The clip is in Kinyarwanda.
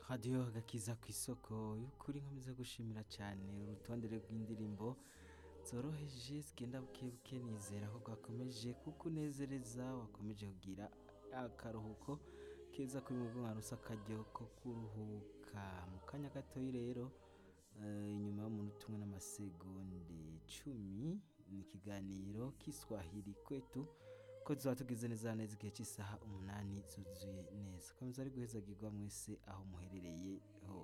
radiyo agakiza ku isoko y'ukuri nkomeza gushimira cyane urutonde rw'indirimbo zoroheje zigenda buke nizera ko bwakomeje kuko unezereza wakomeje kugira akaruhuko keza kuri mu bwonko rusa akaryo ko kuruhuka mu kanya gatoya rero inyuma y'umunota umwe n'amasegonde icumi ni ikiganiro kiswahili kwetu ko tuzaba tugize neza neza igihe cy'isaha umunani zuzuye neza komeza ari guheza mwese aho muherereye ho